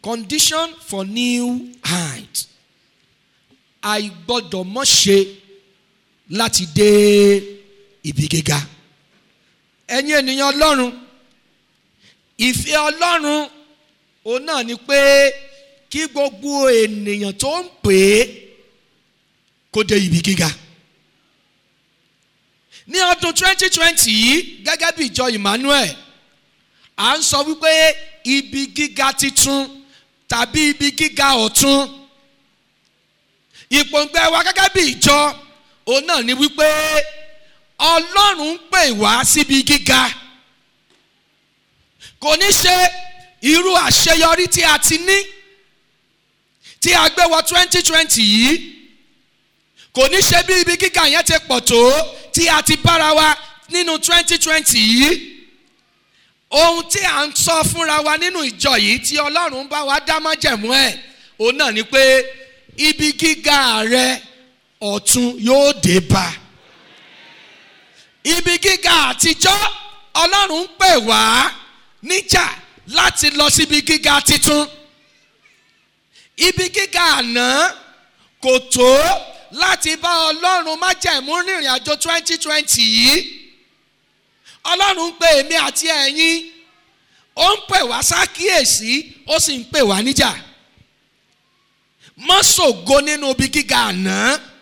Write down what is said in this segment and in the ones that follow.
condition for new height àìgbọ́dọ̀ mọ̀ ṣe láti dé ibi gíga ẹ̀yin ènìyàn ọlọ́run ìfẹ́ ọlọ́run òun náà ni pé kí gbogbo ènìyàn tó ń pè é kó dé ibi gíga ní ọdún 2020 yìí gẹ́gẹ́ bí ìjọ Emmanuel à ń sọ wípé ibi gíga titun tàbí ibi gíga ọ̀tun ìpòǹgbẹ wa gẹ́gẹ́ bí ìjọ òun náà ni wípé Ọlọ́run ń pè wá síbi gíga kò ní ṣe irú àṣeyọrí tí a ti ní tí a gbé wọ 2020 yìí kò ní ṣe bí ibi gíga yẹn ti pọ̀ tó tí a ti bára wa nínú 2020 yìí ohun tí à ń sọ fúnra wa nínú ìjọ yìí tí Ọlọ́run ń bá wa dá májẹ̀mú ẹ̀ òun náà ni pé ibi gíga rẹ ọ̀tun yóò dé bá ibi gíga àtijọ́ Ọlọ́run ń pè wá níjà láti lọ síbi gíga titun ibi gíga àná kò tó láti bá Ọlọ́run májẹ̀mú rìnrìn àjò 2020 yìí Ọlọ́run ń pè èmi àti ẹ̀yin ó ń pè wá sákíyèsí ó sì ń pè wá níjà má ṣògo nínú ibi gíga àná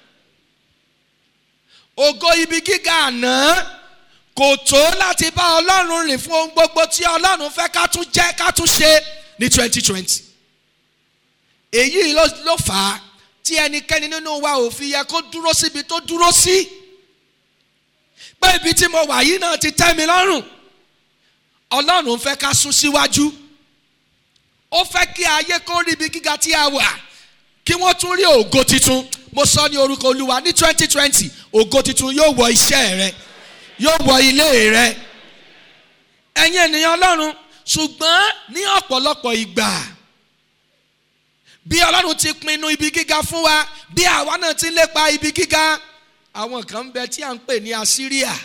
ògo ibi gíga àná kò tó láti bá Ọlọ́run rìn fún ohun gbogbo tí Ọlọ́run fẹ́ ká tún jẹ́ ká tún ṣe ní 2020 èyí ló fà á tí ẹnikẹ́ni nínú wa ò fi yẹ kó dúró síbi tó dúró sí pé ibi tí mo wà yìí náà ti tẹ́ mi lọ́rùn Ọlọ́run fẹ́ ká sún síwájú ó fẹ́ kí ayé kó rí ibi gíga tí a wà kí wọ́n tún rí ògo titun mo sọ ní orúkọ Olúwa ní twenty twenty ògo titun yóò wọ iṣẹ́ rẹ yóò wọ ilé rẹ ẹ̀yin ènìyàn Ọlọ́run ṣùgbọ́n ní ọ̀pọ̀lọpọ̀ ìgbà bí Ọlọ́run ti pinnu ibi gíga fún wa bí àwa náà ti lépa ibi gíga àwọn kan ń bẹ tí à ń pè ní Assyria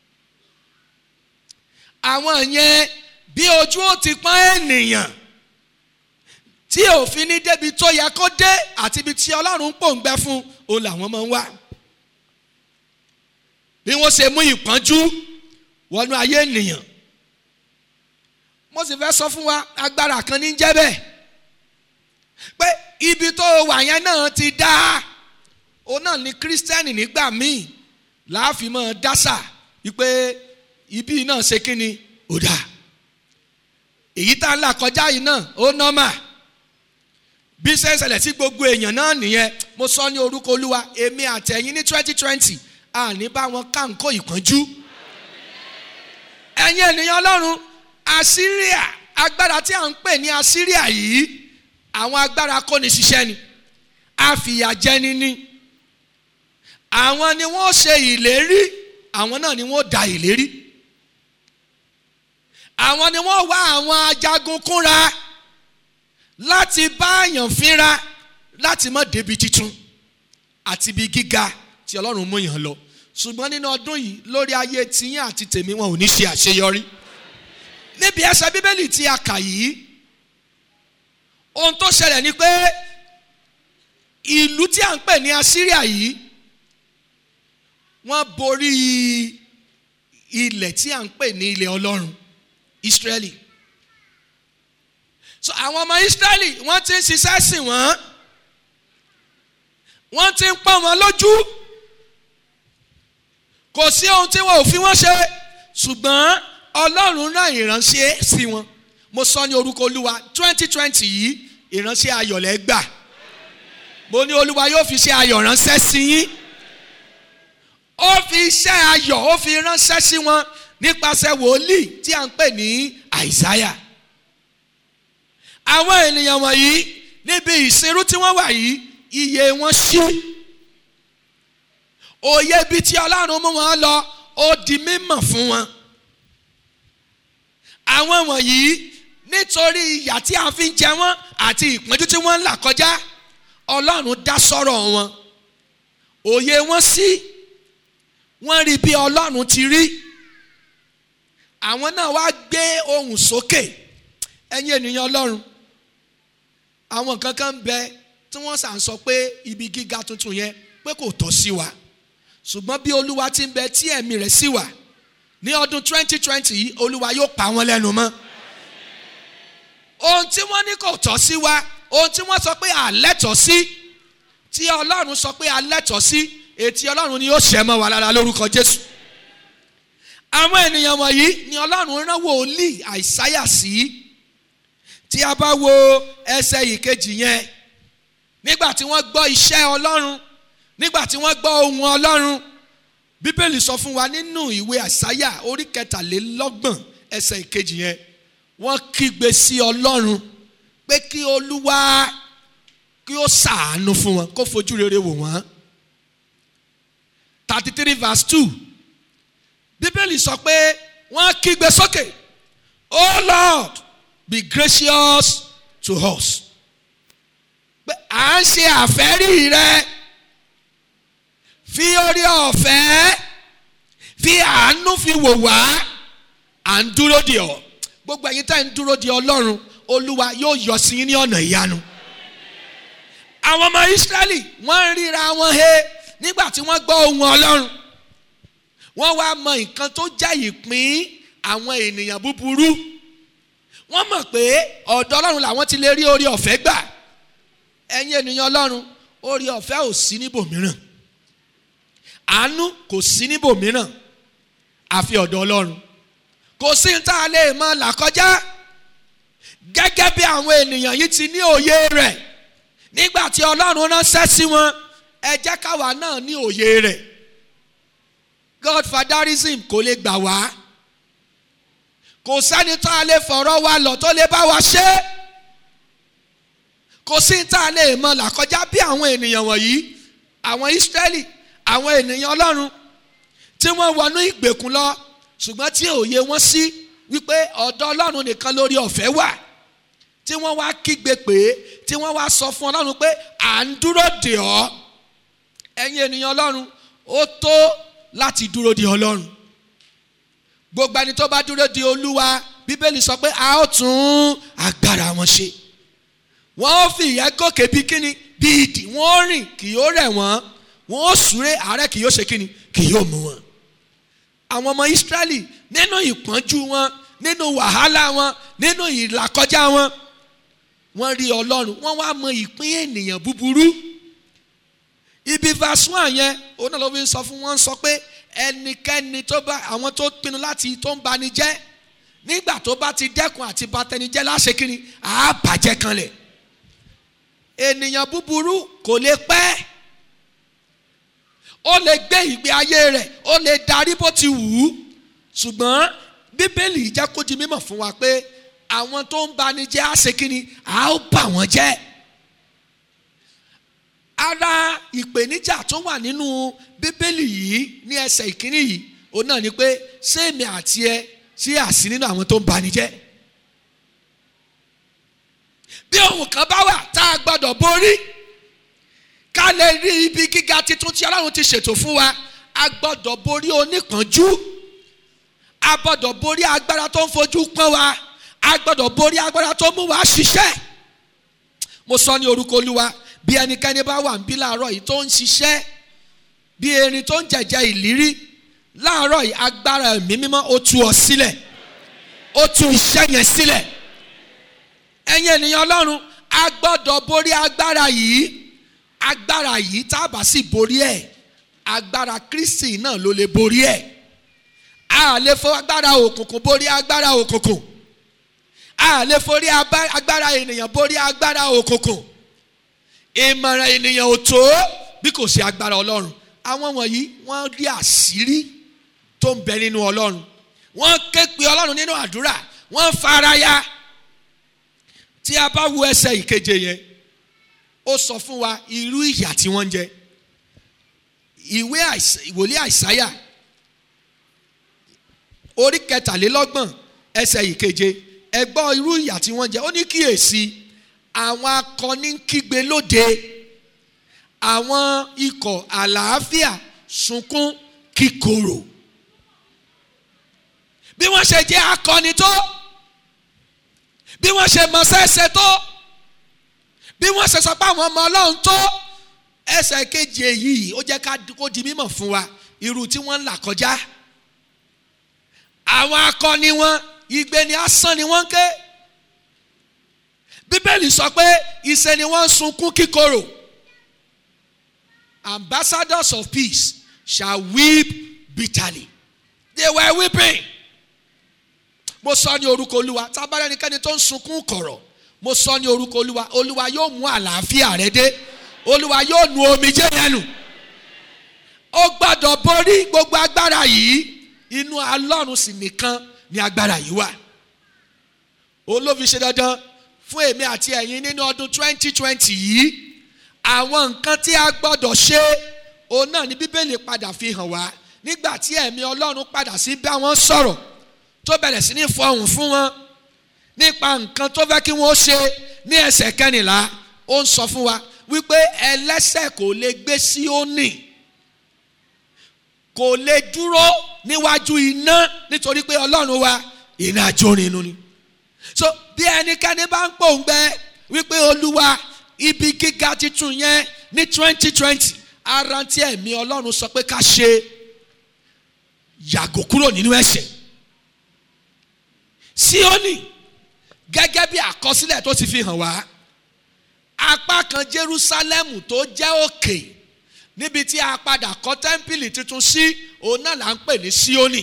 àwọn yẹn bí ojú ó ti pọ́n ènìyàn tí òfin ní débi tó yẹ kó dé àti ibi tí ọlọ́run pòǹgbẹ fún òun làwọn máa ń wá. bí wọ́n ṣe mú ìpọ́njú wọnú ayé ènìyàn. mo sì fẹ́ sọ fún wa agbára kan ní jẹ́ bẹ́ẹ̀. pé ibi tó wà yẹn náà ti dá òun náà ní kírísítẹ́nì nígbà míì láàfin máa dásà wípé ibi náà ṣe kí ni ó dáa. èyí tá a là kọjá yìí náà ó nọ́mà bí sẹ́sẹ̀lẹ̀ sí gbogbo èèyàn náà nìyẹn mo sọ ní orúkọ olúwa èmi àtẹ̀yìn ní twenty twenty àní bá wọn kánkó ìpọ́njú. ẹ̀yin ènìyàn ọlọ́run Assyria agbára tí à ń pè ní Assyria yìí àwọn agbára kóni ṣiṣẹ́ ni àfìyàjẹni ni àwọn ni wọ́n ṣe ìlérí àwọn náà ni wọ́n da ìlérí àwọn ni wọ́n wá àwọn ajagun kúnra láti bá àyàn fínra láti má débi titun àti ibi gíga tí ọlọ́run mú yàn lọ ṣùgbọ́n nínú ọdún yìí lórí ayé tiyín àti tèmi wọn ò ní ṣe àṣeyọrí níbi ẹsẹ̀ bíbélì tí a kà yìí ohun tó ṣẹlẹ̀ ni pé ìlú tí à ń pè ní Assyria yìí wọ́n borí ilẹ̀ tí à ń pè ní ilẹ̀ ọlọ́run Israeli so àwọn ọmọ Israẹli wọ́n ti ń ṣiṣẹ́ sìn wọ́n wọ́n ti ń pọ́n wọn lójú kò sí ohun tí wọn ò fi wọ́n ṣe ṣùgbọ́n Ọlọ́run rán ìránṣẹ́ sí wọn mo sọ ní orúkọ Olúwa twenty twenty yìí ìránṣẹ́ ayọ̀lẹ́ gbà mo ní Olúwa yóò fi ṣe ayọ̀ ránṣẹ́ sí yín ó fi iṣẹ́ ayọ̀ ó fi ránṣẹ́ sí wọn nípasẹ̀ wòlíì tí à ń pè ní Àìsáyà àwọn ènìyàn wọ̀nyí níbi ìsìnrú tí wọ́n wà yìí iye wọn ṣí òye ibi tí ọlọ́run mú wọn lọ ó di mímọ̀ fún wọn àwọn wọ̀nyí nítorí ìyà tí a fi ń jẹ wọ́n àti ìpọ́njú tí wọ́n ń là kọjá ọlọ́run dá sọ́rọ̀ wọn òye wọn sí wọ́n rí bí ọlọ́run ti rí àwọn náà wá gbé ohùn sókè ẹ̀yin ènìyàn ọlọ́run àwọn kankan bẹ tí wọ́n sà ń sọ pé ibi gíga tuntun yẹn pé kò tọ́ sí wa ṣùgbọ́n bí olúwa ti ń bẹ tí ẹ̀mí rẹ̀ sí wa ní ọdún 2020 yìí olúwa yóò pa wọ́n lẹ́nu mọ́ ohun tí wọ́n ní kò tọ́ sí wa ohun tí wọ́n sọ pé àlẹ́tọ̀ sí tí ọlọ́run sọ pé àlẹ́tọ̀ sí ètí ọlọ́run ni yóò ṣẹ́ mọ́ wa lára lórúkọ jésù àwọn ènìyàn wọ̀nyí ni ọlọ́run rán wòlíì àìsáyà sí tí a bá wo ẹsẹ̀ ìkejì yẹn nígbà tí wọ́n gbọ́ iṣẹ́ ọlọ́run nígbà tí wọ́n gbọ́ ohun ọlọ́run bíbélì sọ fún wa nínú ìwé àìsáyà orí kẹtàlélọ́gbọ̀n ẹsẹ̀ ìkejì yẹn wọ́n kígbe sí ọlọ́run pé kí olúwa kí ó ṣàánú fún wọn kó fojú rere wò wọ́n thirty three verse two bíbélì sọ pé wọ́n kígbe sókè oh lord be gracious to us pé à ń ṣe àfẹ́rí rẹ fi orí ọ̀fẹ́ fi àánú fi wò wá à ń dúró de ọ gbogbo ẹ̀yin tá ń dúró de ọlọ́run olúwa yóò yọ sí yín ní ọ̀nà ìyanu àwọn ọmọ ìsírẹ́lì wọ́n ń ríra wọn he nígbà tí wọ́n gbọ́ ohun ọlọ́run wọ́n wá mọ nǹkan tó jẹ́ ìpín àwọn ènìyàn búburú wọ́n mọ̀ pé ọ̀dọ̀ ọlọ́run làwọn ti lè rí orí ọ̀fẹ́ gbà ẹ̀yin ènìyàn ọlọ́run orí ọ̀fẹ́ ò sí níbòmíràn àánú kò sí níbòmíràn àfi ọ̀dọ̀ ọlọ́run kò sí ní tá a lè mọ là kọjá gẹ́gẹ́ bí àwọn ènìyàn yìí ti ní òye rẹ̀ nígbà tí ọlọ́run ránṣẹ́ sí wọn ẹ jẹ́ káwa náà ní òye rẹ̀ godfatherism kò lè gbà wá kò sẹ́ni tá a lè fọ̀rọ̀ wa lọ tó lè bá wa ṣe kò sí tá a lè mọ làkọjá bí àwọn ènìyàn wọ̀nyí àwọn Ísírẹ́lì àwọn ènìyàn Ọlọ́run tí wọ́n wọnú ìgbèkùn lọ ṣùgbọ́n tí òye wọn sí wípé ọ̀dọ̀ Ọlọ́run nìkan lórí ọ̀fẹ́ wà tí wọ́n wá kígbe pé tí wọ́n wá sọ fún Ọlọ́run pé à ń dúró dè ọ́ ẹ̀yin ènìyàn Ọlọ́run ó tó láti dúró de Ọlọ́run gbogbo ẹni tó bá dúró de Olúwa Bíbélì sọ pé a ó tún agbára wọn ṣe wọ́n ó fi ìyẹn gòkè bí kíni bí ìdì wọ́n ó rìn kì yóò rẹ̀ wọ́n wọ́n ó súré àárẹ̀ kì yóò ṣe kíni kì yóò mú wọn. àwọn ọmọ Ísírẹ́lì nínú ìpọ́njú wọn nínú wàhálà wọn nínú ìlàkọjá wọn wọ́n rí Ọlọ́run wọ́n wá mọ ìpín ènìyàn búburú ibi verse one yẹn òun náà ló fi sọ fún wọn sọ pé ẹnikẹ́ni tó bá àwọn tó pinnu láti tó ń bani jẹ́ nígbà tó bá ti dẹ́kun àti batẹnijẹ́ láṣẹ kínní àá bàjẹ́ kanlẹ̀ ènìyàn búburú kò lè pẹ́ ó lè gbé ìgbé ayé rẹ̀ ó lè darí bó ti wù ú ṣùgbọ́n bíbélì jẹ́ kó di mímọ̀ fún wa pé àwọn tó ń bani jẹ́ àṣẹ kínní àá bà wọ́n jẹ́ ara ìpèníjà tó wà nínú bíbélì yìí ní ẹsẹ̀ ìkíní yìí òun náà ni pé sẹ́mi àti ẹ sí àsí nínú àwọn tó ń bani jẹ́ bí ohun kan bá wà tá a gbọ́dọ̀ borí ká lè rí ibi gíga titun tí Ọlọ́run ti ṣètò fún wa a gbọ́dọ̀ borí oníkànjú a gbọ́dọ̀ borí agbára tó ń fojú pọ́n wa a gbọ́dọ̀ borí agbára tó mú wa ṣiṣẹ́ mo sọ ní orúkọ Olúwa bí ẹnikẹ́ni bá wà níbí láàárọ̀ yìí tó ń ṣiṣẹ́ bí erin tó ń jẹ̀jẹ̀ ìlírí láàárọ̀ yìí agbára ẹ̀mí mímọ́ ó tú ọ sílẹ̀ ó tú iṣẹ́ yẹn sílẹ̀ ẹ̀yin ènìyàn ọlọ́run a gbọ́dọ̀ borí agbára yìí agbára yìí tá a bá sì borí ẹ̀ agbára Kristi náà ló lè borí ẹ̀ a lè fọ agbára òkùnkùn borí agbára òkùnkùn a lè forí agbára ènìyàn borí agbára òkùnkùn ìmọ̀ràn ènìyàn ò tó bí kò sí agbára ọlọ́run àwọn wọ̀nyí wọ́n rí àṣírí tó ń bẹ nínú ọlọ́run wọ́n ké pe ọlọ́run nínú àdúrà wọ́n faraya tí a bá wo ẹsẹ̀ ìkeje yẹn ó sọ fún wa irú ìyà tí wọ́n ń jẹ ìwé ìwòlé àìsáyà orí kẹtàlélọ́gbọ̀n ẹsẹ̀ ìkeje ẹ gbọ́ irú ìyà tí wọ́n ń jẹ ó ní kíyèsí àwọn akọni ń kígbe lóde àwọn ikọ̀ àlàáfíà sunkún kíkorò bí wọ́n ṣe jẹ́ akọni tó bí wọ́n ṣe mọ sẹ́sẹ́ tó bí wọ́n ṣe sọ pé àwọn ọmọ ọlọ́run tó ẹsẹ̀ kejì èyí ó jẹ́ ká kó di mímọ̀ fún wa irú tí wọ́n ń là kọjá àwọn akọni wọn igbe ni asán ni wọ́n ń ké bíbélì sọ pé ìṣe ni wọ́n ń sunkún kíkorò ambassadors of peace shall weep bitterly they were weeping mo sọ ní orúkọ olúwa tábàárẹ̀ ẹnikẹ́ni tó ń sunkún kọ̀rọ̀ mo sọ ní orúkọ olúwa olúwa yóò mú àlàáfíà rẹ dé olúwa yóò nu omijé yẹn nù ó gbọ́dọ̀ borí gbogbo agbára yìí inú alọ́run sì nìkan ni agbára yìí wà òun ló fi ṣe dandan fún èmi àti ẹ̀yin nínú ọdún twenty twenty yìí àwọn nǹkan tí a gbọ́dọ̀ ṣe òun náà ni bíbélì padà fi hàn wá nígbà tí ẹ̀mí ọlọ́run padà sí bá wọn sọ̀rọ̀ tó bẹ̀rẹ̀ sí ní fọhùn fún wọn nípa nǹkan tó fẹ́ kí wọ́n ṣe ní ẹsẹ̀ kẹrìnlá ó ń sọ fún wa wípé ẹlẹ́sẹ̀ kò lè gbé Síónì kò lè dúró níwájú iná nítorí pé ọlọ́run wa iná ajórin inú ni so bí ẹnikẹ́ni bá ń pòǹgbẹ wípé olúwa ibi gíga titun yẹn ní twenty twenty ara tí ẹ̀mí ọlọ́run sọ pé ká ṣe yàgò kúrò nínú ẹ̀ṣẹ̀ Síónì gẹ́gẹ́ bí àkọsílẹ̀ tó ti fi hàn wá apá kan Jerúsálẹ́mù tó jẹ́ òkè níbi tí a padà kọ́ tẹ́ḿpìlì tuntun sí òun náà là ń pè ní Síónì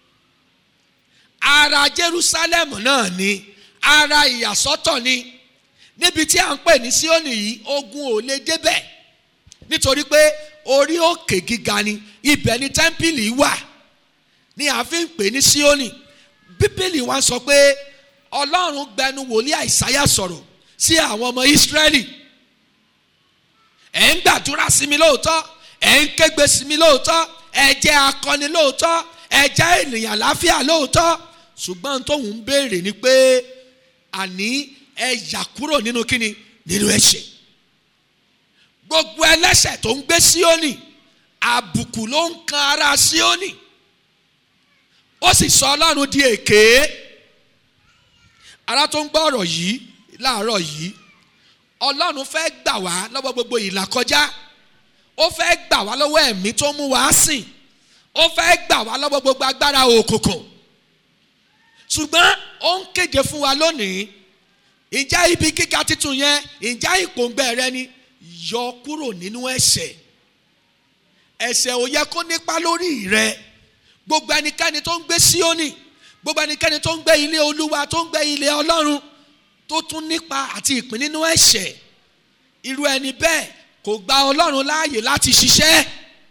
ara Jerúsálẹ́mù náà ni ara ìyàsọ́tọ̀ ni níbi tí a ń pè ní Síónì yìí ogun ò lè débẹ̀ nítorí pé orí òkè gíga ni ibẹ̀ ni tẹ́ḿpìlì wà ni a fi ń pè ní Síónì bíbélì wa sọ pé ọlọ́run gbẹnu wòlíì àìsáyà sọ̀rọ̀ sí àwọn ọmọ ìsírẹ́lì ẹ̀ ń gbàdúrà sí mi lóòótọ́ ẹ̀ ń kégbe sí mi lóòótọ́ ẹ̀ jẹ́ akọni lóòótọ́ ẹ̀ jẹ́ ènìyàn láfíà lóòótọ́ ṣùgbọ́n tóun ń béèrè ni pé àní ẹ yà kúrò nínú kíni nínú ẹ̀ṣẹ̀ gbogbo ẹlẹ́ṣẹ̀ tó ń gbé síónì àbùkù ló ń kan ara síónì ó sì sọ ọlọ́run di èké ara tó ń gbọ́ ọ̀rọ̀ yìí láàárọ̀ yìí ọlọ́run fẹ́ gbà wá lọ́wọ́ gbogbo ìlàkọjá ó fẹ́ gbà wá lọ́wọ́ ẹ̀mí tó mú wá sìn ó fẹ́ gbà wá lọ́wọ́ gbogbo agbára òkùnkùn ṣùgbọ́n ó ń kéde fún wa lónìí ìjà ibi gíga titun yẹn ìjà ìpòǹgbẹ rẹ ni yọ kúrò nínú ẹ̀ṣẹ̀ ẹ̀ṣẹ̀ ò yẹ kó nípa lórí rẹ gbogbo ẹnikẹ́ni tó ń gbé Síónì gbogbo ẹnikẹ́ni tó ń gbé ilé olúwa tó ń gbé ilé ọlọ́run tó tún nípa àti ìpín nínú ẹ̀ṣẹ̀ irú ẹni bẹ́ẹ̀ kò gba ọlọ́run láàyè láti ṣiṣẹ́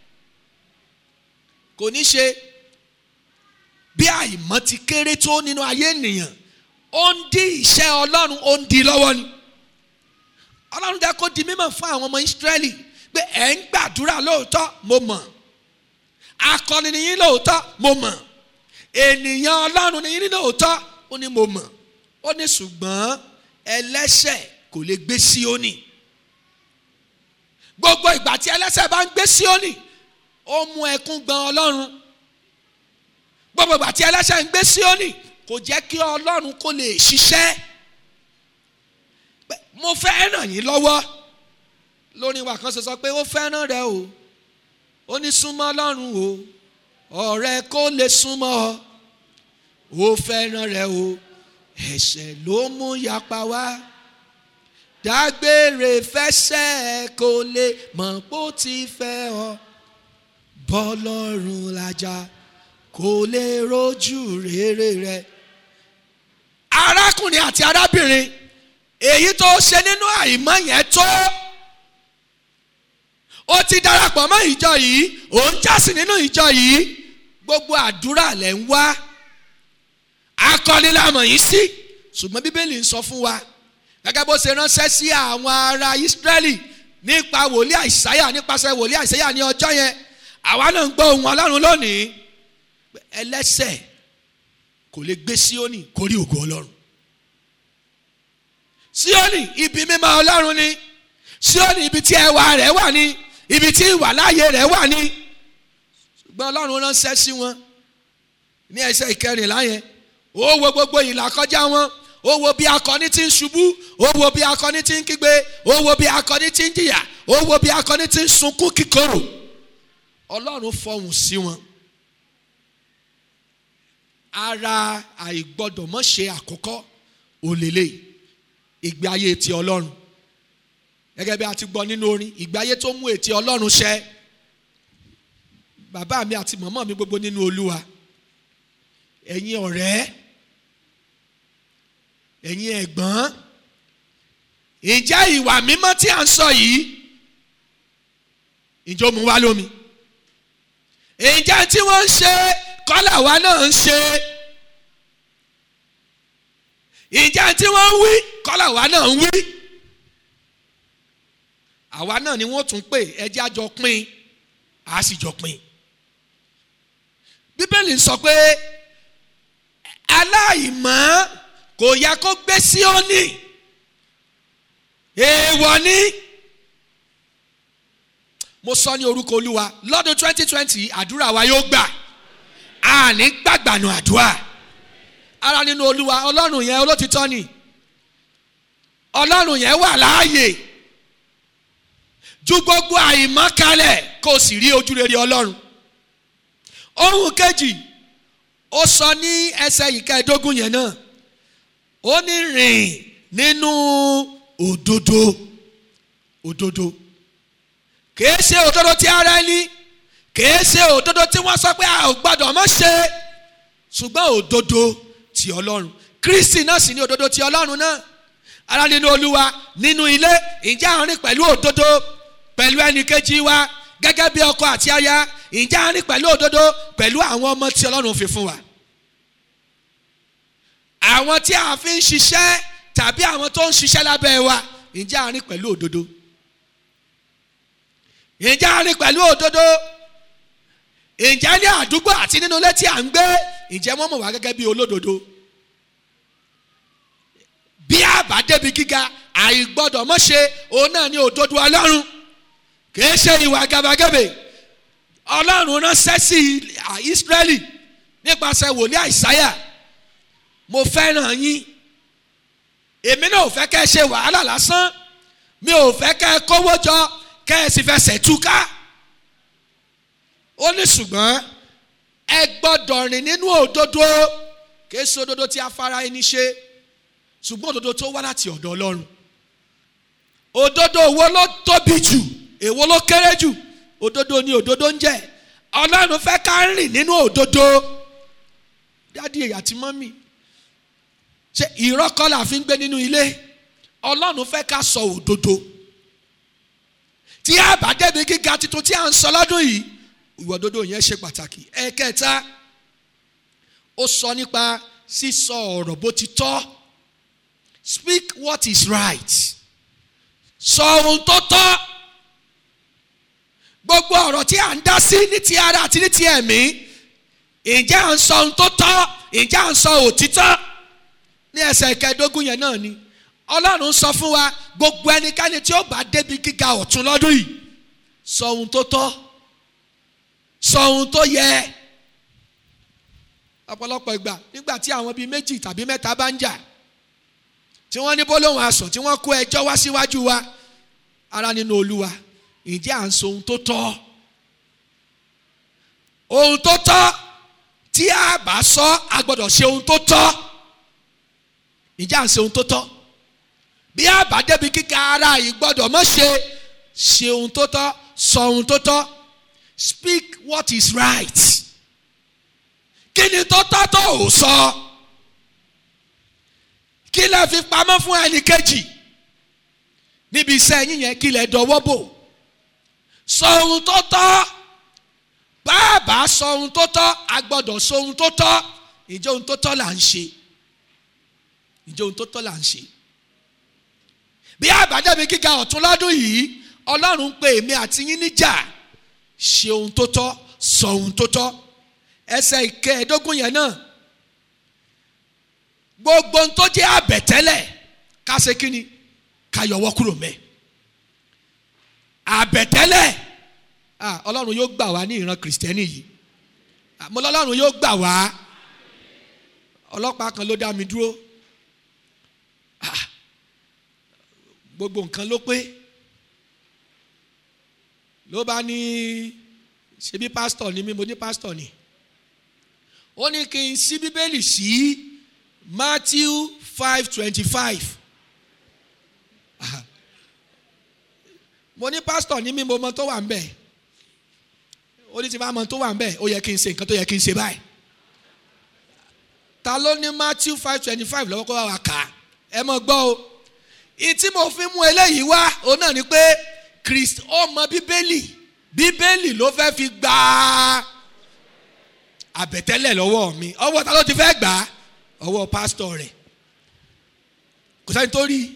kò ní ṣe bí àìmọ́ ti kéré tó nínú ayé ènìyàn ó ń dí iṣẹ́ ọlọ́run ó ń di lọ́wọ́ ni ọlọ́run jẹ́ kó di mímọ̀ fún àwọn ọmọ Ísírẹ́lì pé ẹ̀ ń gbàdúrà lóòótọ́ mo mọ̀ akọni nìyí lóòótọ́ mo mọ̀ ènìyàn ọlọ́run nìyí lóòótọ́ ó ní mo mọ̀ ó ní ṣùgbọ́n ẹlẹ́ṣẹ̀ kò lè gbé Síónì gbogbo ìgbà tí ẹlẹ́ṣẹ̀ bá ń gbé Síónì ó mú ẹkún gbọn ọlọ́run gbogbo ìgbà tí ẹlẹ́ṣẹ̀ ń gbé Síónì kò jẹ́ kí ọlọ́run kó lè ṣiṣẹ́ mo fẹ́ ràn yín lọ́wọ́ lórí wa kan ṣe sọ pé ó fẹ́ràn rẹ o ó ní súnmọ́ ọlọ́run o ọ̀rẹ́ kó lè súnmọ́ ọ ó fẹ́ràn rẹ o ẹ̀ṣẹ̀ ló mú yapa wá dágbére fẹsẹ̀ kó lè mọ̀ bó ti fẹ́ ọ bọ́lọ́run lájà kó lè rojú rere rẹ. arákùnrin àti arábìnrin èyí tó ṣe nínú àìmọ̀ yẹn tó ó ti darapọ̀ mọ́ ìjọ yìí ó ń jásìn nínú ìjọ yìí gbogbo àdúrà lẹ̀ ń wá akọni lámọ̀ yìí sí ṣùgbọ́n bíbélì ń sọ fún wa gẹ́gẹ́ bó ṣe ránṣẹ́ sí àwọn ará Ísírẹ́lì nípa wòlíì àìsáyà nípasẹ̀ wòlíì àìsáyà ní ọjọ́ yẹn àwa náà ń gbọ́ ohùn Ọlọ́run lónìí ẹlẹ́ṣẹ̀ kò lè gbé Síónì kórí ògo Ọlọ́run Síónì ibi mímọ́ Ọlọ́run ni Síónì ibi tí ẹwà rẹ̀ wà ní ibi tí ìwàláyé rẹ̀ wà ní ṣùgbọ́n Ọlọ́run ránṣẹ́ sí wọn ní ẹsẹ̀ ìkẹrìnlá yẹn ó wo gbogbo ìlà kọjá wọn ó wo bí akọni ti ń ṣubú ó wo bí akọni ti ń kígbe ó wo bí akọni ti ń jìyà ó wo bí akọni ti ń sunkún kíkorò ọlọ́run fọhùn sí wọn ara àìgbọ́dọ̀ mọ́ ṣe àkọ́kọ́ òlélẹ̀ ìgbé ayé ti ọlọ́run gẹ́gẹ́ bí a ti gbọ́ nínú orin ìgbé ayé tó mú ètí ọlọ́run ṣẹ bàbá mi àti mọ̀mọ́ mi gbogbo nínú olúwa ẹ̀yin ọ̀rẹ́ ẹ̀yin ẹ̀gbọ́n ǹjẹ́ ìwà mímọ́ tí a ń sọ yìí ǹjẹ́ ó mú wá lómi ǹjẹ́ tí wọ́n ń ṣe kọ́là wa náà ń ṣe ǹjẹ́ tí wọ́n ń wí kọ́là wa náà ń wí àwa náà ni wọ́n tún pè ẹjẹ́ àjọ pín a sì jọ pín bíbélì sọ pé aláìmọ́ kò yẹ kó gbé Síónì èèwọ̀ ni mo sọ ní orúkọ olúwa lọ́dún twenty twenty àdúrà wa yóò gbà á ní gbàgbànú àdúrà ara nínú olúwa ọlọ́run yẹn olótìtọ́ ni ọlọ́run yẹn wà láàyè ju gbogbo àìmọ́ kalẹ̀ kó o sì rí ojú rere ọlọ́run ohun kejì ó sọ ní ẹsẹ̀ ìkẹẹ̀ẹ́dógún yẹn náà ó ní rìn nínú òdodo òdodo kìí ṣe òdodo tí ara ẹni kìí ṣe òdodo tí wọ́n sọ pé a ò gbọ́dọ̀ mọ́ ṣe ṣùgbọ́n òdodo ti ọlọ́run kristi náà sì ní òdodo ti ọlọ́run náà ara nínú olúwa nínú ilé ìjà àárín pẹ̀lú òdodo pẹ̀lú ẹnìkejì wa gẹ́gẹ́ bí ọkọ àti aya ìjà àárín pẹ̀lú òdodo pẹ̀lú àwọn ọmọ tí ọlọ́run fi fún wa àwọn tí a fi ń ṣiṣẹ́ tàbí àwọn tó ń ṣiṣẹ́ lábẹ́ wa ìjà àárín pẹ̀lú òdodo ìjà àárín pẹ̀lú òdodo ìjà ní àdúgbò àti nínú ilé tí à ń gbé ìjẹ́ wọ́n mọ̀ wá gẹ́gẹ́ bí olódodo bí àbá débi gíga àìgbọ́dọ̀ mọ́ ṣe òun náà ní òdodo ọlọ́run kìí ṣe ìwà gàbàgebè ọlọ́run ránṣẹ́ sí ìsírẹ́lì nípasẹ̀ wòlíì àìsáyà mo fẹ́ràn yín èmi náà ò fẹ́ kẹ́ ẹ ṣe wàhálà lásán mi ò fẹ́ kẹ́ ẹ kówó jọ kẹ́ ẹ sì fẹsẹ̀ túká ó ní ṣùgbọ́n ẹ gbọ́dọ̀ rìn nínú òdodo kìí ṣe òdodo tí afárá ẹni ṣe ṣùgbọ́n òdodo tó wá láti ọ̀dọ̀ ọlọ́run òdodo wo ló tóbi jù èwo ló kéré jù òdodo ni òdodo ń jẹ́ ọlọ́run fẹ́ ká rìn nínú òdodo dádì èyí àti mọ́mì ṣe ìrọ́kọ́ la fi ń gbé nínú ilé ọlọ́run fẹ́ ká sọ òdodo tí a bá débi gíga tuntun tí a ń sọ lọ́dún yìí ìwà òdodo yẹn ṣe pàtàkì ẹ̀kẹta ó sọ nípa sísọ ọ̀rọ̀ bó ti tọ́ speak what is right sọ ohun tó tọ́ gbogbo ọ̀rọ̀ tí a ń dá sí ní ti ara àti ní ti ẹ̀mí ǹjẹ́ à ń sọ ohun tó tọ́ ǹjẹ́ à ń sọ òtítọ́ ní ẹsẹ̀ ìkẹẹ̀dógún yẹn náà ni ọlọ́run sọ fún wa gbogbo ẹnikẹ́ni tí ó bá débi gíga ọ̀tún lọ́dún yìí sọ ohun tó tọ́ sọ ohun tó yẹ ọ̀pọ̀lọpọ̀ ìgbà nígbà tí àwọn bíi méjì tàbí mẹ́ta bá ń jà tí wọ́n ní bólóhùn asọ̀ tí wọ́n kó ẹjọ́ wá síwájú wa ara nínú olúwa ǹjẹ́ à ń sọ ohun tó tọ́ ohun tó tọ́ tí a bá sọ a gbọ́dọ̀ ṣe ohun tó tọ́ ǹjẹ́ à ń ṣe ohun tó tọ́ bí a bá débi kíkà ara yìí gbọ́dọ̀ mọ̀ ṣe ṣe ohun tó tọ́ sọ ohun tó tọ́ speak what is right kí ni tó tọ́ tó ò sọ kí lẹ fi pamọ́ fún ẹnì kejì níbi iṣẹ́ yín yẹn kí lẹ dọwọ́ bò sọ ohun tó tọ́ bàbá sọ ohun tó tọ́ a gbọ́dọ̀ sọ ohun tó tọ́ ìjọ ohun tó tọ́ là ń ṣe ìjọ ohun tó tọ́ là ń ṣe bí àbájáde gíga ọ̀tún lọ́dún yìí ọlọ́run ń pe èmi àti yín níjà ṣe ohun tó tọ́ sọ ohun tó tọ́ ẹsẹ̀ ìkẹẹ̀ẹ́dógún yẹn náà gbogbo ohun tó jẹ́ àbẹ̀tẹ́lẹ̀ ká ṣe kí ni ká yọwọ́ kúrò mẹ́ àbẹ̀tẹ́lẹ̀ ọlọ́run yóò gbà wá ní ìran kìrìsìtẹ́nì yìí mo lọ́lọ́run yóò gbà wá ọlọ́pàá kan ló dá mi dúró gbogbo nǹkan ló pé ló bá ní ṣebí pásítọ̀ ni mí mo ní pásítọ̀ ni ó ní kí n ṣí bíbélì sí Matthew five twenty five mo ní pásítọ̀ ní mí mo mọ tó wà ń bẹ̀ ó ní tí bá mọ tó wà ń bẹ̀ ó yẹ kí n ṣe nǹkan tó yẹ kí n ṣe báyìí ta ló ní Matthew five twenty five lọ́wọ́ kó wá wa kà á ẹ mọ̀ gbọ́ o ìtí mo fi mú eléyìí wá òun náà ni pé Kristi ó mọ bíbélì bíbélì ló fẹ́ fi gba àbẹ̀tẹ́lẹ̀ lọ́wọ́ mi ọwọ́ ta ló ti fẹ́ gbà á ọwọ́ pásítọ̀ rẹ̀ kò sẹ́ni tó rí i.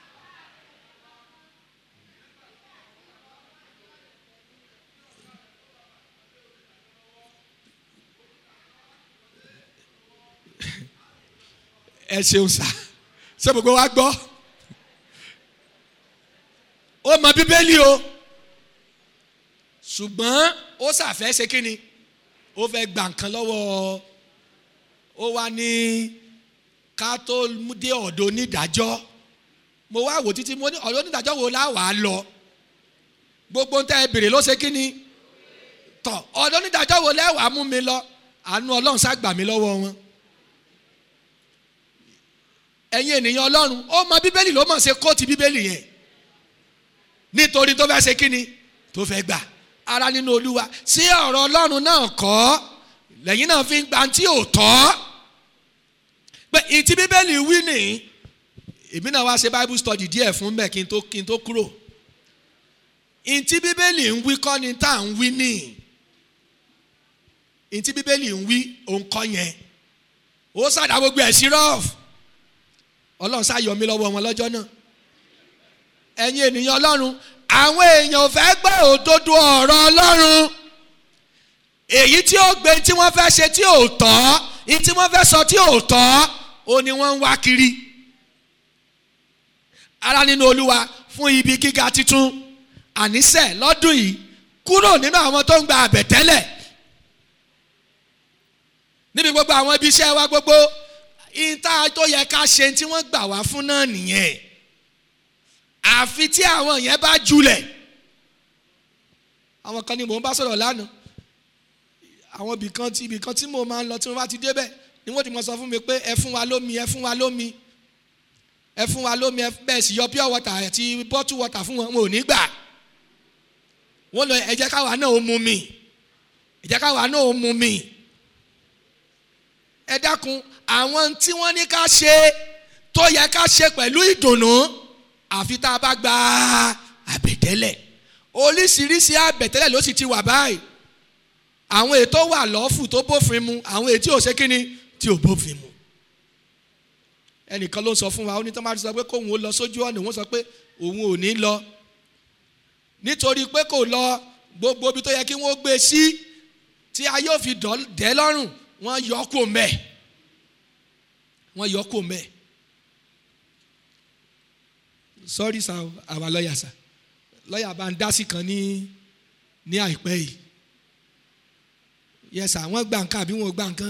ẹ ṣeun sá ṣé gbogbo wa gbọ́ ó mọ bíbélì o ṣùgbọ́n ó ṣàfẹ́ ṣe kí ni ó fẹ́ gba nǹkan lọ́wọ́ ó wá ní ká tó dé ọ̀dọ̀ onídàájọ́ mo wá wò títí mo ní ọ̀dọ̀ onídàájọ́ wo la wà á lọ gbogbo nǹkan ẹ bèrè ló ṣe kí ni tọ̀ ọ̀dọ̀ onídàájọ́ wo lẹ́wàá mú mi lọ àánú ọlọ́run ṣá gbà mí lọ́wọ́ wọn ẹ̀yin ènìyàn ọlọ́run ó mọ bíbélì ló mọ̀ ṣe kóòtù bíbélì yẹn nítorí tó fẹ́ ṣe kíni tó fẹ́ gbà ara nínú olúwa sí ọ̀rọ̀ ọlọ́run náà kọ́ lẹ́yìn náà fi ń gba tí ò tọ́ pé ìtí bíbélì wí nì èmi náà wá ṣe bible study díẹ̀ fún bẹ́ẹ̀ kí n tó kí n tó kúrò ìtí bíbélì ń wí kọ́ ni tá à ń wí nì ìtí bíbélì ń wí òun kọ́ yẹn ó ṣàdá gbogbo ẹ̀ sí rọ́ọ̀fù ọlọ́run ṣàyọ̀ mí lọ́wọ́ wọn lọ́jọ́ náà ẹ̀yin ènìyàn ọlọ́run àwọn èèyàn ò fẹ́ gbọ́ òdodo ọ̀rọ̀ ọlọ́run èyí tí ó gbé tí wọ́n fẹ́ ṣe tí ò tọ́ èyí tí wọ́n fẹ́ sọ tí ò tọ́ ó ní wọ́n ń wá kiri ara nínú olúwa fún ibi gíga titun àníṣe lọ́dún yìí kúrò nínú àwọn tó ń gba àbẹ̀tẹ́lẹ̀ níbi gbogbo àwọn ibi iṣẹ́ wa gbogbo ìta tó yẹ ká ṣe tí wọ́n gbà wá fún náà nìyẹn àfi tí àwọn yẹn bá julẹ̀ àwọn kan ní mò ń bá sọ̀rọ̀ lánàá àwọn ibì kan tí ibì kan tí mo máa ń lọ tí mo bá ti débẹ̀ ni wọ́n ti mọ̀ sọ fún mi pé ẹ fún wa lómi ẹ fún wa lómi ẹ fún wa lómi ẹ bẹ́ẹ̀ sì yọ pure water àti bottle water fún wọn wọn ò ní gbà wọ́n lọ ẹ jẹ́ káwa náà ó mu mi ẹ jẹ́ káwa náà ó mu mi ẹ dákun àwọn tí wọ́n ní ká ṣe tó yẹ ká ṣe pẹ̀lú ìdùnnú àfi tá a bá gba àbẹ̀tẹ́lẹ̀ oríṣiríṣi àbẹ̀tẹ́lẹ̀ ló sì ti wà báyìí àwọn ètò wà lọ́fù tó bófin mu àwọn ètí ò ṣe kíni tí ò bófin mu ẹnìkan ló ń sọ fún wa ó ní tó máa ti sọ pé kóun ó lọ sójú ọ̀nà òun sọ pé òun ò ní lọ nítorí pé kò lọ gbogbo ibi tó yẹ kí wọ́n gbé sí tí a yóò fi dẹ́ lọ́rùn wọ́n yọ kó mẹ́ wọ́n yọ kó mẹ́ sorry sir our lawyer sir lawyer bá ń dá sí kan ní ní àìpẹ́ yìí yes sir wọ́n gbà nǹkan àbí wọ́n gbà nǹkan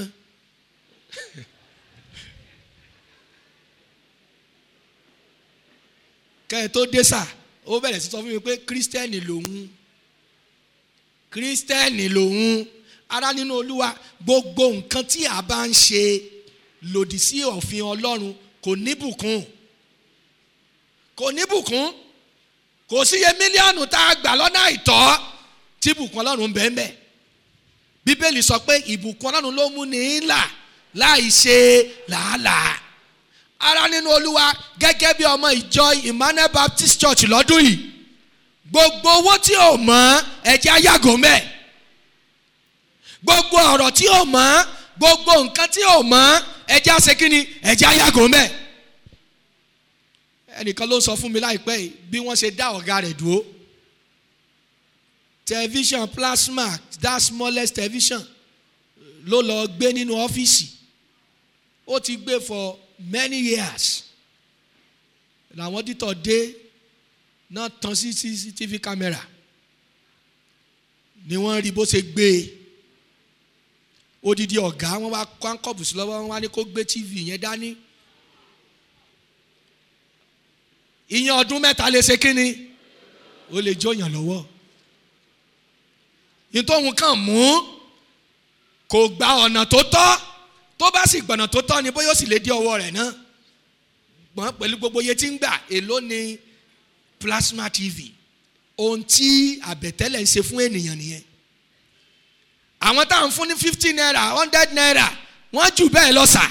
kẹ́ ẹ tó dé sà ó bẹ̀rẹ̀ sí sọ fún mi pé kírísítẹ́nì lòun kírísítẹ́nì lòun ara nínú olúwa gbogbo nǹkan tí a bá ń ṣe lòdì sí òfin ọlọ́run kò níbùkún kò níbùkún kò síye mílíọ̀nù tá a gbà lọ́nà àìtọ́ tí ìbùkún ọlọ́run bẹ́ẹ̀ bẹ́ẹ̀ bíbélì sọ pé ìbùkún ọlọ́run ló mú ní là láì ṣe làálàá ara nínú olúwa gẹ́gẹ́ bí ọmọ ìjọ Emmanuel Baptist Church lọ́dún yìí gbogbo owó tí ò mọ́ ẹ̀jẹ̀ ayágò mẹ́ẹ̀ gbogbo ọ̀rọ̀ tí ò mọ́ gbogbo nǹkan tí ò mọ́ ẹ̀jẹ̀ àṣekínni ẹ̀jẹ̀ ayágò mẹ́ẹ̀ ẹnìkan ló sọ fún mi láìpẹ́ yìí bí wọ́n ṣe dá ọ̀gá rẹ̀ dúró television plasma that smallest television ló lọ gbé nínú ọ́fíìsì ó ti gbé for many years làwọn dítọ̀ dé náà tán sí cctv camera ni wọ́n rí bó ṣe gbé e odidi ọ̀gá wọn wá kọ́ńkọ́bù sí lọ́wọ́ wọn wá ní kó gbé tv yẹn dání ìyẹn ọdún mẹ́ta lè ṣe kínni ó lè jóyàn lọ́wọ́ nítorí kàn mú kò gba ọ̀nà tó tọ́ tó bá sì gbọ̀nà tó tọ́ ni bóyá ó sì lè dé ọwọ́ rẹ̀ náà gbọ́n pẹ̀lú gbogbo iye tí ń gbà èló ni plasma tv ohun tí àbẹ̀tẹ́lẹ̀ ń ṣe fún ènìyàn nìyẹn àwọn táwọn fún ní fifty naira hundred naira wọ́n jù bẹ́ẹ̀ lọ sà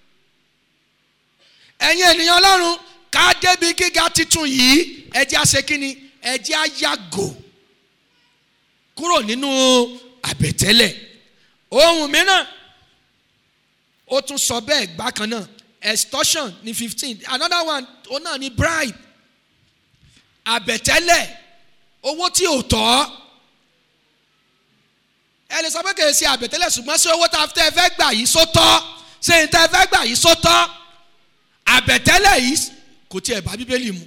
ẹ̀yin ènìyàn ọlọ́run ká débi gíga titun yìí ẹjẹ́ àṣẹ kínni ẹjẹ́ àyàgò kúrò nínú àbẹ̀tẹ́lẹ̀ ohun mìíràn ó tún sọ bẹ́ẹ̀ bákan náà extortion ní fifteen another one ó náà ní bribe àbẹ̀tẹ́lẹ̀ owó tí ò tọ́ ẹ lè sọ pé kì í ṣe àbẹ̀tẹ́lẹ̀ ṣùgbọ́n ṣé owó tá a fẹ́ fẹ́ gbà yìí só tọ́ ṣé n tẹ́ fẹ́ gbà yìí só tọ́ àbẹ̀tẹ́lẹ̀ yìí kò tiẹ̀ bá bíbélì mu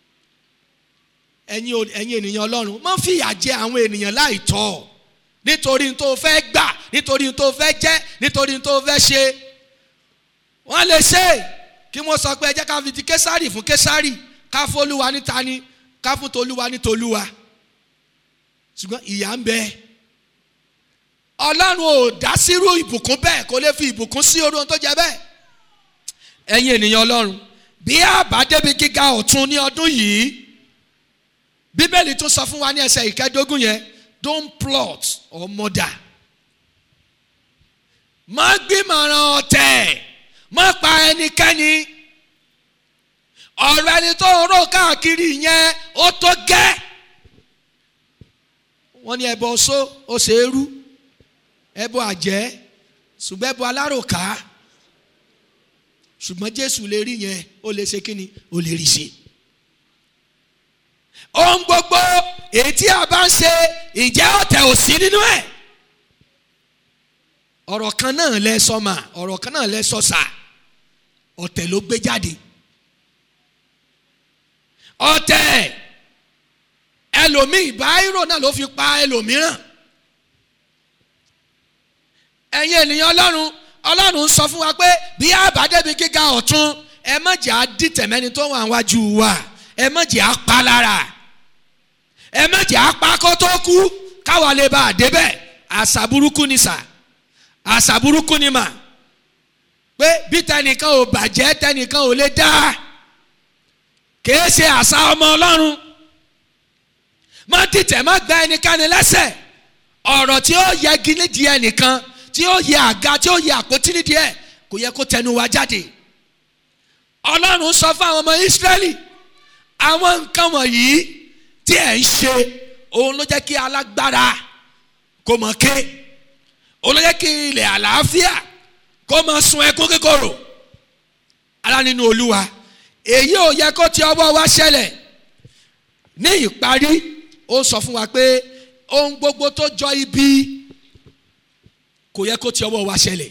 ẹ̀yin ẹ̀yin ènìyàn ọlọ́run má fìyà jẹ àwọn ènìyàn láì tọ́ nítorí n tó fẹ́ gbà nítorí n tó fẹ́ jẹ́ nítorí n tó fẹ́ ṣe wọ́n lè ṣe kí wọ́n sọ pé ẹ jẹ́ ká fi ti késàrì fún késàrì ká fún olúwa ní tani ká fún tolúwa ní tolúwa ṣùgbọ́n ìyà ń bẹ ọlọ́run ò dá sírú ìbùkún bẹ́ẹ̀ kó lè fi ìbùkún sí orí ohun tó jẹ bẹ́ẹ̀ ẹ̀yin ènìyàn ọlọ́run bí àbá débi gíga ọ̀tún ní ọdún yìí bíbélì tún sọ fún wa ní ẹsẹ̀ ìkẹdógún yẹn don't plot or murder má gbìmọ̀ràn ọ̀tẹ̀ má pa ẹnikẹ́ni ọ̀rọ̀ ẹni tó ń rò káàkiri yẹn ó tó gẹ́ wọ́n ní ẹbọ ọ̀ṣọ́ ó ṣe é rú ẹbọ àjẹ́ ṣùgbọ́n ẹbọ aláròká ṣùgbọ́n jésù lè rí yẹn ó lè ṣe kíni ó lè rí ṣe. ohun gbogbo èyí tí a bá ń ṣe ìjẹ́ ọ̀tẹ̀ ò sí nínú ẹ̀. ọ̀rọ̀ kan náà lẹ sọ mà ọ̀rọ̀ kan náà lẹ sọ sà ọ̀tẹ̀ ló gbé jáde. ọ̀tẹ̀ ẹlòmíì báírò náà ló fi pa ẹlòmíràn. ẹ̀yin ènìyàn ọlọ́run ọlọ́run sọ fún wa pé bí àbádẹ́bi gíga ọ̀tún ẹ má jẹ́ àdìtẹ̀mẹ́ni tó wà wájú wa ẹ má jẹ́ àpá lára ẹ má jẹ́ àpá kó tó kú káwa lè bá a débẹ̀ àṣà burúkú ni sà àṣà burúkú ni mà pé bí tẹnìkan ò bàjẹ́ tẹnìkan ò lè dá kìí ṣe àṣà ọmọ ọlọ́run má dìtẹ̀ má gba ẹnikẹ́ni lẹ́sẹ̀ ọ̀rọ̀ tí ó yẹgi nídìí ẹnìkan tí ó yẹ àga tí ó yẹ àpótí nídìí ẹ kò yẹ kó tẹnu wa jáde ọlọ́run sọ fún àwọn ọmọ ìsírẹ́lì àwọn nǹkan wọ̀nyí tí ẹ̀ ń ṣe òun ló jẹ́ kí alágbára kó mọ̀ ké òun ló jẹ́ kí ilẹ̀ àlàáfíà kó mọ̀ sun ẹkún kíkorò ara nínú olúwa èyí ò yẹ kó ti ọwọ́ wa ṣẹlẹ̀ ní ìparí ó sọ fún wa pé ohun gbogbo tó jọ ibi kò yẹ kó ti ọwọ́ wa ṣẹlẹ̀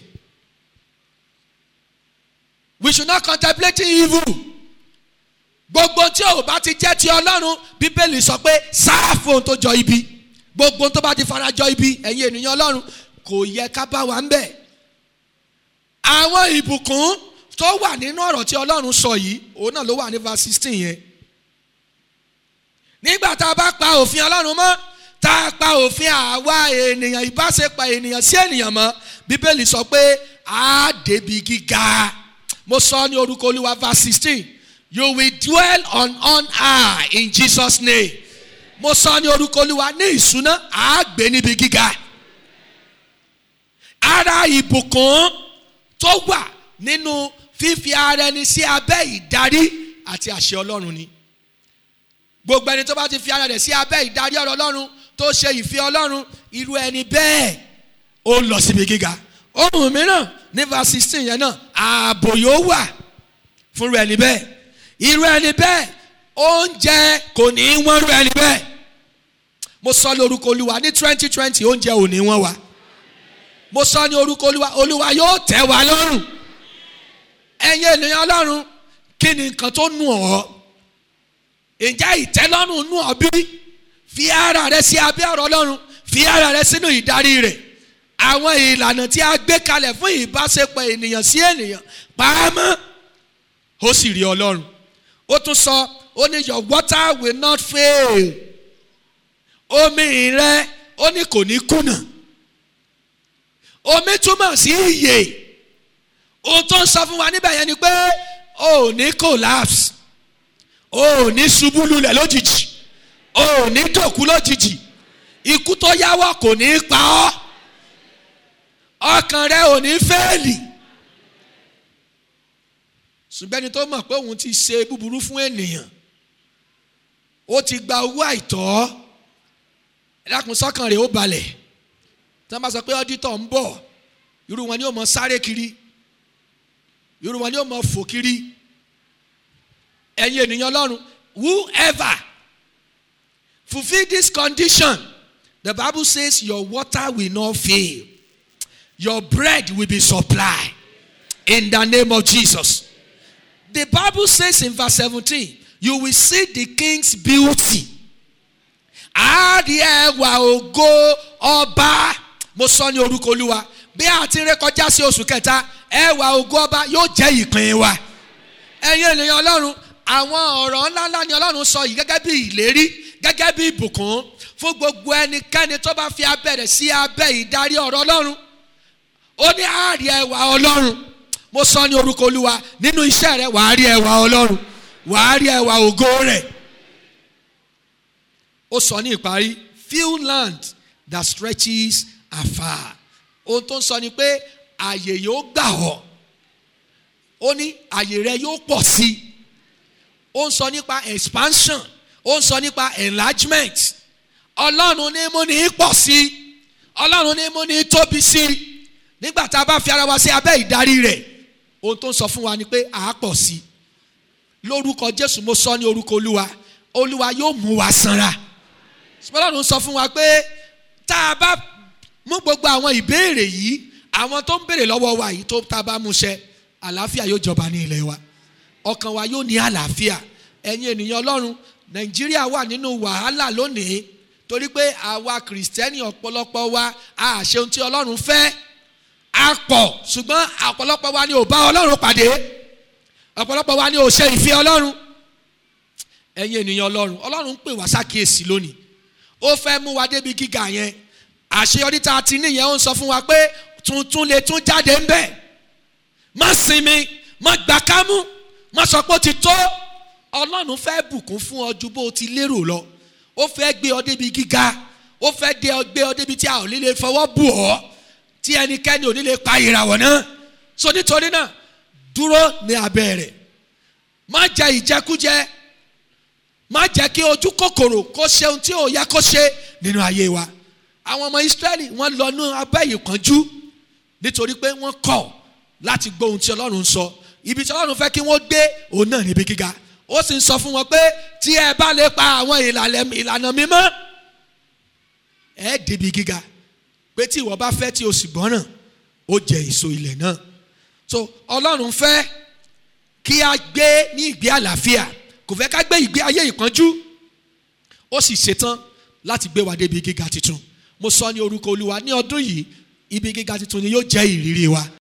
we should not contemplate evil gbogbo tí ò bá ti jẹ́ ti ọlọ́run bíbélì sọ pé sáàfù ohun tó jọ ibi gbogbo tó bá ti fara jọ ibi ẹ̀yin ènìyàn ọlọ́run kò yẹ ká bá wa ń bẹ̀ àwọn ìbùkún tó wà nínú ọ̀rọ̀ tí ọlọ́run sọ yìí òun náà ló wà ní verse sixteen yẹn nígbà tá a bá pa òfin ọlọ́run mọ́ tá a pa òfin àwa ènìyàn ìbáṣepọ̀ ènìyàn sí ènìyàn mọ́ bíbélì sọ pé a débi gíga mo sọ ní orúkọ olúwa verse sixteen you will dwell on on high in jesus name mo sọ ní orúkọ olúwa ní ìṣúná a gbé níbi gíga ara ìbùkún tó wà nínú fífi ara ẹni sí abẹ́ ìdarí àti àṣẹ ọlọ́run ni gbogbo ẹni tó bá ti fi ara rẹ̀ sí abẹ́ ìdarí ọ̀rọ̀ ọlọ́run tó ṣe ìfẹ́ ọlọ́run irú ẹni bẹ́ẹ̀ ó lọ síbi gíga ohun mìíràn ní verse sixteen yẹn náà ààbò yóò wà fún irú ẹni bẹ́ẹ̀ irú ẹni bẹ́ẹ̀ oúnjẹ kò ní í wọ́n irú ẹni bẹ́ẹ̀ mo sọ ní orúkọ olúwa ní twenty twenty oúnjẹ ò ní wọ́n wa mo sọ ní orúkọ olúwa olúwa yóò tẹ́ wa lọ́rùn ẹ̀yin ènìyàn ọlọ́run kí ni nǹkan tó nù ọ́ ǹjẹ́ ìtẹ́lọ́rùn nù ọ́ bí fi ara rẹ sí abẹ́ ọ̀rọ̀ ọlọ́run fi ara rẹ sínú ìdarí rẹ̀ àwọn ìlànà tí a gbé kalẹ̀ fún ìbáṣepọ̀ ènìyàn sí ènìyàn pàámọ́ ó sì rí ọlọ́run ó tún sọ ó ní your water will not fail omi rẹ ó ní kò ní kùnà omi túmọ̀ sí ìyè ohun tó ń sọ fún wa níbẹ̀ yẹn ni pé o ò ní collapse o ò ní ṣubú lulẹ̀ lójijì o ò ní dòkú lójijì ikú tó yáwọ́ kò ní pa ọ́ ọkàn rẹ ò ní fẹ́ẹ̀lì ṣùgbọ́n ẹni tó mọ̀ pé òun ti ṣe búburú fún ènìyàn ó ti gba owó àìtọ́ ẹ̀dákun sọ́kàn rẹ̀ ó balẹ̀ tí wọ́n bá sọ pé ọ́dítọ̀ ń bọ̀ irú wọn ni ó mọ sáré kiri irú wọn ni ó mọ fò kiri ẹ̀yin ènìyàn ọlọ́run whoever fulfil this condition the bible says your water will not fail your bread will be supplied in the name of jesus the bible says in verse seventeen you will see the king's beauty àárí ẹwà ògo ọba mo sọ ní orúkọ olúwa bí a ti ré kọjá sí oṣù kẹta ẹwà ògo ọba yóò jẹ́ ìpín wa ẹ̀yin ènìyàn ọlọ́run àwọn ọ̀rọ̀ ńláńlá ni ọlọ́run sọ yìí gẹ́gẹ́ bí ìlérí gẹ́gẹ́ bí ìbùkún fún gbogbo ẹnikẹ́ni tó bá fi abẹ́rẹ́ sí abẹ́ ìdarí ọ̀rọ̀ ọlọ́run ó ní àárí ẹwà ọlọ́run mo sọ ní orúkọ olúwa nínú iṣẹ́ rẹ wàá rí ẹwà ọlọ́run wàá rí ẹwà ògo rẹ̀ ó sọ ní ìparí few land that stretches afar ohun tó ń sọ ni pé àyè yóò gbà ọ́ ó ní àyè rẹ yóò pọ̀ sí i ó ń sọ nípa expansion ó ń sọ nípa enlargement ọlọ́run ní mú ní pọ̀ sí i ọlọ́run ní mú ní tóbi sí i nígbà tá a bá fi ara wa sí abẹ́ ìdarí rẹ̀ ohun tó ń sọ fún wa ni pé à á pọ̀ sí i lórúkọ jésù mo sọ ní orúkọ olúwa olúwa yóò mú wa sanra ọlọ́run sọ fún wa pé tá a bá mú gbogbo àwọn ìbéèrè yìí àwọn tó ń béèrè lọ́wọ́ wa yìí tó tá a bá mú ṣẹ àlàáfíà yóò jọba ní ilẹ̀ wa ọkàn wa yóò ní àlàáfíà ẹ̀yin ènìyàn ọlọ́run nàìjíríà wà nínú wàhálà lónìí torí pé àwa kìrìsìtẹ́nì ọ̀pọ̀lọpọ̀ wa a ṣe ohun tí ọlọ́run fẹ́ a pọ̀ ṣùgbọ́n ọ̀pọ̀lọpọ̀ wa ni ò bá ọlọ́run pàdé ọ̀pọ̀lọpọ̀ wa ni ò ṣe ìfẹ́ ọlọ́run ẹ̀yin ènìyàn ọlọ́run ọlọ́run ń pè wá sákìyèsí lónìí ó fẹ́ mú wa débi gíga yẹn àṣeyọrí tá a ti níyẹn ó ń sọ fún wa pé tuntun lè tún jáde ń bẹ̀ má sinmi má gbà kámú má sọ pé ó ti tó ọlọ́run fẹ́ bùkún fún ọ ju bó o ti lérò lọ ó fẹ́ gbé ọ débi gíga ó fẹ́ gbé ọ débi tí a ò ní lè fọwọ́ bù ọ́ tí ẹnikẹ́ni ò ní lè pa ìràwọ̀ náà so nítorí náà dúró ní abẹ́ rẹ̀ má jẹ ìjẹkújẹ má jẹ́ kí ojú kòkòrò kó ṣe ohun tí ò yẹ kó ṣe nínú ayé wa àwọn ọmọ Ísírẹ́lì wọ́n lọ ní abẹ́ ìpọ́njú nítorí pé wọ́n kọ̀ láti gbọ́ ohun tí Ọlọ́run sọ ibi tí Ọlọ́run fẹ́ kí wọ́n gbé òun náà níbi gíga ó sì ń sọ fún wọn pé tí ẹ bá lè pa àwọn ìlànà mímọ́ ẹ débi gíga pé tí ìwọ bá fẹ́ tí o sì gbọ́ràn ó jẹ èso ilẹ̀ náà so Ọlọ́run fẹ́ kí a gbé ní ìgbé àlàáfíà kò fẹ́ ká gbé ìgbé ayé ìpọ́njú ó sì ṣetán láti gbé wa débi gíga tuntun mo sọ ní orúkọ olúwa ní ọdún yìí ibi gíga tuntun ni yóò jẹ́ ìrírí wa